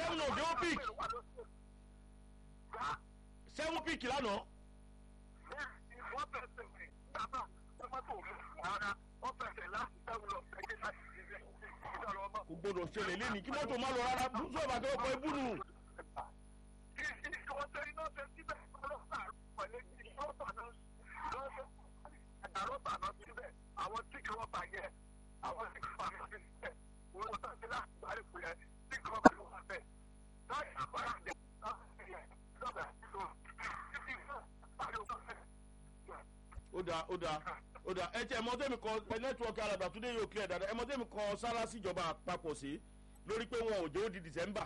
seven ò dé ó pick seven pick lánàá wọ́n fẹsẹ̀ bàbá tọ́mọ́tò mi rárá wọ́n fẹsẹ̀ láti sẹ́wọ̀n lọ ẹgbẹ́ láti ṣe ìjọba ọmọ. kò gbọdọ̀ ṣẹlẹ̀ lé ní kí mọ́tò má lọ rárá bùsù ọ̀bà kẹ́ ọkọ̀ ebú nù. kí ìṣòwò tẹ iná tẹ síbẹ̀ ọlọ́pàá pẹ̀lú ìṣòwò náà lọ́sọ̀ àdàrọ́bà náà síbẹ̀ àwọn tí kí wọ́n bá yẹ àwọn tí kí wọ́n bá yẹ síbẹ̀ wọ́n lọ sí láti parí pé tí kí wọ́n bá yẹ wọ́n bẹ̀ láì àbára jẹ lọ́bẹ̀ ó dáa ó dáa ó dáa ẹ tí ẹ mọ tẹ́mi kọ ẹ nẹ́tíwọ́kì alàgbà tó dé yóò clear dáadáa ẹ mọ tẹ́mi kọ sára síjọba àpapọ̀ sí lórí pé wọn ò jẹ́ ó di december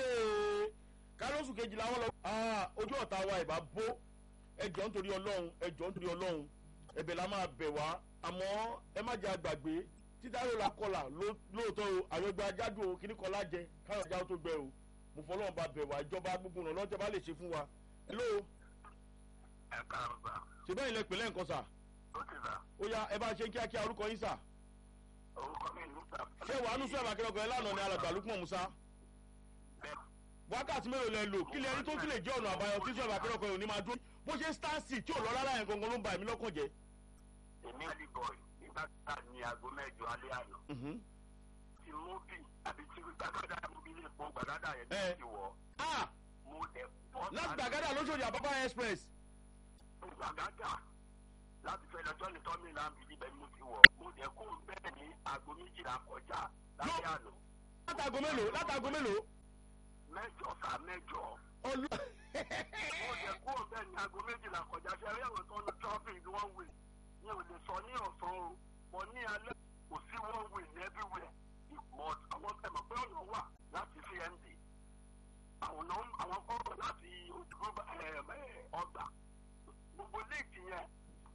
kárọ́sù kejìlá wọn lọ ojú ọ̀tá wa ìbá bó ẹjọ́ nítorí ọlọ́run ẹjọ́ nítorí ọlọ́run ẹbẹ̀ la máa bẹ̀ wá àmọ́ ẹ má jẹ́ àgbàgbé títàrò la kọlà lóòótọ́ o àyọ̀gbẹ́ ajájú o kíní kan lájẹ káyọ̀ jáwó tó gbẹ o mo fọlọ́run bá bẹ̀ wá ìjọba gbogbo ọ̀nà lọ́jọ́ bá lè ṣe fún wa hello ẹ káàrọ̀ sá ṣe bẹ́ẹ̀ ilẹ̀ pẹ̀lẹ́ nǹkan sà ó ti sá ó yá ẹ bá ṣe kíákíá orúkọ yín sà orúkọ mi ní sá. ṣé wàá nú sọ̀rọ̀ akẹ́kọ̀ọ́ ẹ lánàá ni alàgbà lukman musa bẹ́ẹ̀ wákàtí mélòó lẹ lò kí lẹ rí tó tún lè jẹ́ ọ̀nà àbáyọ tí sọ̀rọ̀ akẹ́kọ̀ọ́ yìí ò ní máa dúró bó ṣe stansi tí ò lọ rárá yẹn gangan ló ń ba èmi lọ́kàn jẹ́. èmi àlì bọ̀ì nígbà tá a ní aago mẹ́jọ alẹ́ àná Mhm. tí múbì àbí tí gbàgádà múbì lè pọ̀ gbàgádà yẹn Ẹ. ti wọ̀ ah mo dẹ̀ bọ́ láti gbàgádà lóṣòdì àbábá express gbàgádà láti fẹ́ lọ́jọ́ ní tọ́mì láàbì níbẹ̀ ni mo ti wọ̀ mo dẹ̀ kó bẹ́ẹ̀ ní aago méjìlá kọjá lálẹ́ àná látago mélòó látago mélòó. mẹ́jọ sá mẹ́jọ olú mo dẹ̀ kó bẹ́ẹ̀ ní aago méjìlá kọjá ṣe rí àwọn tó ń lọ traffic ní one way mi ò lè sọ ní ọ̀sán o but ní alẹ́ kò sí one way ní everywhere but àwọn tẹ̀mọ̀ pé ọ̀nà wà láti cmd àwọn náà àwọn kọ́rọ̀ láti ojúgbó ọgbà gbogbo léèkì yẹn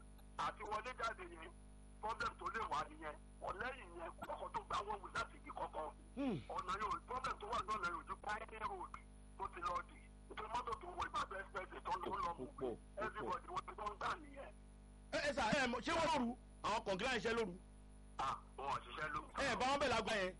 àti wọlé jáde yẹn problem tó lè wà nìyẹn ọ̀lẹ́yìn yẹn kọ́kọ́ tó gba one way láti ibi kọ́kọ́ ọ̀nà yóò problem tó wà lọ́nà yóò ju pioneer road tó ti lọ dì nítorí mọ́tò tó wọ ìbàdàn express tó ń lọ lọ mú Púpọ̀, púpọ̀. everybody wọ́n ti gbọ́n gbà nìyẹn. ẹ ẹ sà ẹ mọ- ṣé wọ́n lóru àwọn kọ̀ǹgílá ń ṣe lóru ah wọn ò ṣiṣẹ́ ló. ẹ bá wọn bẹ̀ lágbá yẹn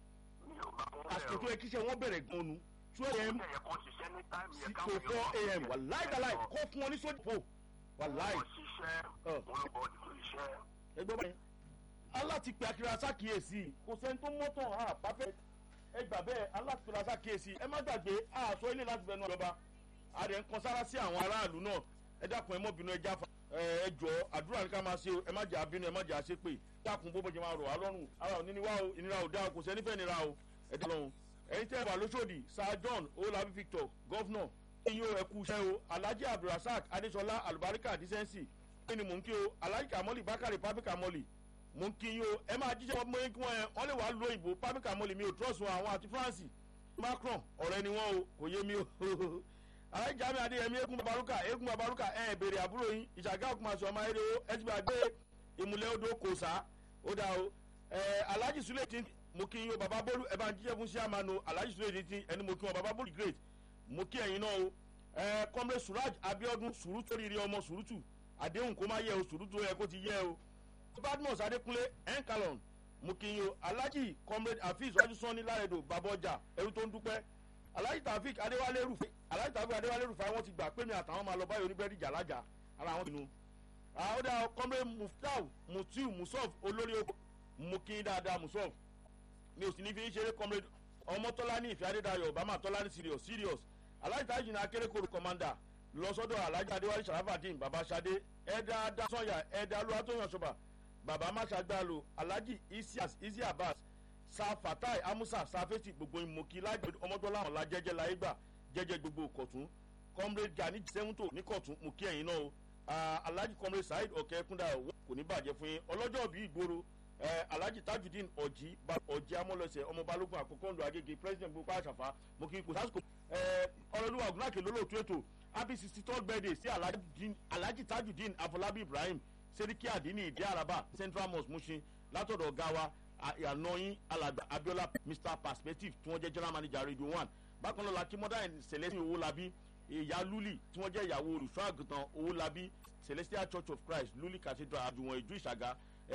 mi ò bá wọn àsìkò tó bẹ̀rù. yẹ kí iṣẹ́ wọn bẹ̀rẹ̀ gan nu two am ẹ̀yẹ kan ṣiṣẹ́ ní táìmù sí yẹn to káwọn four am wà láì dáláì kó fún wọn ní sódì fò wà láì wọ́n ṣiṣẹ́ Ọ̀. wọn bọ̀ tó iṣẹ́. ẹgbẹ́ báyìí aláti pe akira sákìyèsí kò sẹ́ni tó mọ́tàn á pàfẹ́ ẹ gbà bẹ́ẹ̀ aláti pe sákìyèsí ẹ má gbàgbé àṣọ ilé láti fẹnu ọba àdé ń kan sára sí àwọn aráàlú náà ẹ dákun ẹ mọ́ bínú ẹ jáfa ẹ ẹ jọ àdúrà ní ká máa ṣe o ẹ má jà bínú ẹ má jà ṣe pé dákun bó bó ṣe máa rọ̀ wá lọ́rùn ara ò ní ní wá o ìnira ò dá o kò sẹ́ni fẹ́ nira o ẹ dá lọ́hùn ẹ̀yin tẹ́ ẹ wà lóṣòdì sir john olabi victor gọ́fúnà iye ẹ kú iṣẹ́ o alhaji abdulrasaq adesola alubarika disensi kí ni mò ń kí o alhaji kamoli bakari papi kamoli mò ń kí yín o ẹ máa jíjẹ́ ọmọ yín kí wọ́n ẹ wọ́n lè wá lo ìbò papi kamoli mi ò trọ́ọ̀sì wọn àwọn àti france macron ọ̀rẹ́ ni wọ́n o kò yé mi o alhaji jami adeyemi eégún babaruka eégún babaruka ẹ ẹ béèrè àbúrò yín ìṣàgá òkùnmaṣọ ọmọ ayére o ẹ ti bá gbé ìmùlẹ̀ odò kò sá ó dá o ẹ alhaji sule ti mo kí yín o baba bolu ẹ bá ń jíjẹ́ fún siamano alhaji sule ti ẹni mo kí wọn baba bolu great mo kí ẹ̀yin náà o ẹ kọ́mrẹ́ suraj abiodun surutu oríire ọmọ surutu àdéhùn kó má yẹ o surutu yẹ kó ti yẹ o badmus adekunle enkalon mo kí yín o alhaji comrade hafiz ọdúnsánni láredo babọjà ẹrú tó ń dúpẹ́ alhaji taofik adéwálé rufai alhaji taofik adéwálé rufai wọn ti gbà pé mi àtàwọn máa lọ báyìí oníbẹ̀rẹ̀ ìjà lájà ara wọn pinnu àwọn dà comrade muftau mutiu musof olórí oko mo kí yín dáadáa musof mi ò sì ní fi ń ṣeré comrade ọmọtọ́lá ní ìfẹ́ adédayọ̀ obama tọ́lá ní serious serious alhaji taofik ní akérèkọ́rù commander lọ́sọ́dọ̀ alhaji adéwálé sharafadin baba sade ẹ̀dá dasanya ẹ̀dá olúwatóyàn ṣọba baba masagbaalo alhaji isias isi abbas sa fatai amusa safeti gbogbo ìmọ̀kí lájọ ọmọdọ́lá ọ̀la jẹ́jẹ́ láyé gbà jẹ́jẹ́ gbogbo kọ̀tún comrade gani sẹ́wọ́ntò ní kọ̀tún mú kí ẹ̀yin náà o Ah, alhaji comrade saheed ọ̀kẹ́ kúndà kò ní bàjẹ́ fún yín ọlọ́jọ́ bíi ìgboro eh, alhaji tajudeen ọ̀jì ọ̀jì amọ̀lọ́sẹ̀ ọmọ balógun àkọ́kọ́ ńlọ agége president gbogbo àṣàfà mo kí n kò sásìkò ọlọ́lúwa ògùnàkè lólóòtú ètò happy sixty third birthday sí alhaji- alhaji tajudeen afọlábí ibrahim seriki adini ìdí araba central mosque mushin látọ̀dọ̀ ọ̀gá wa àyànnáyín alàgbà abiola mr perspective tí wọ́n jẹ́ general manager radio one bákan náà la kí mọ́dà celestin owólabí ìyá luli tí wọ́n jẹ́ ìyàwó olùṣọ́ àgùntàn owólabí celestial church of christ luli cathedral àdùnwọ̀n ìjú ìṣàgá